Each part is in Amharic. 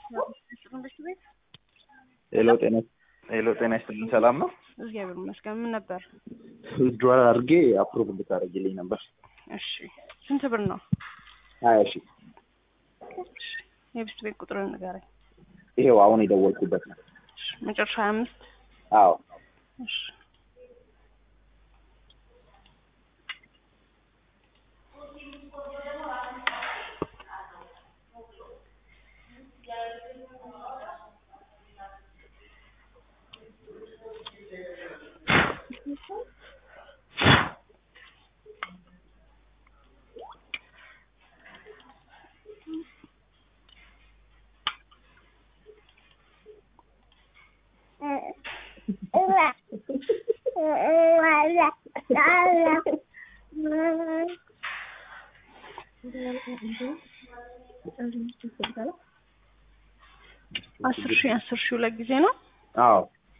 ትምህርት ቤት ሄሎ ጤና ሄሎ ጤና ይስጥልኝ ሰላም ነው እግዚአብሔር ይመስገን። ምን ነበር? ዊዝድሮዋል አድርጌ አፕሩቭ እንድታደርግልኝ ነበር እሺ ስንት ብር ነው? ሀያ ሺ የብስት ቤት ቁጥርን ንገረኝ። ይሄው አሁን የደወልኩበት ነው እሺ፣ መጨረሻ ሀያ አምስት አዎ እሺ አስር ሺህ አስር ሺህ ሁለት ጊዜ ነው አዎ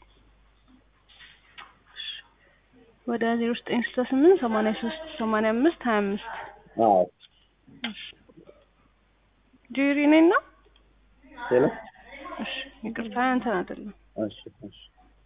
ወደ ዜሮ ዘጠኝ ስልሳ ስምንት ሰማንያ ሶስት ሰማንያ አምስት ሀያ አምስት አዎ ጄሪ ነኝ ነው ሄሎ እሺ ይቅርታ አንተን አይደለም እሺ እሺ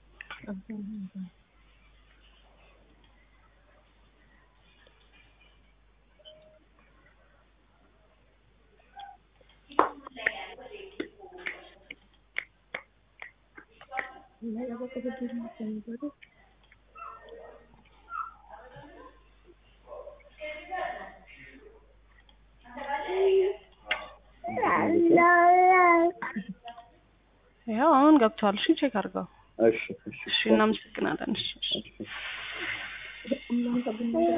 ያው አሁን ገብቷል። እሺ ቼክ አድርገው። እሺ እሺ እሺ እናመሰግናለን። እሺ እሺ እሺ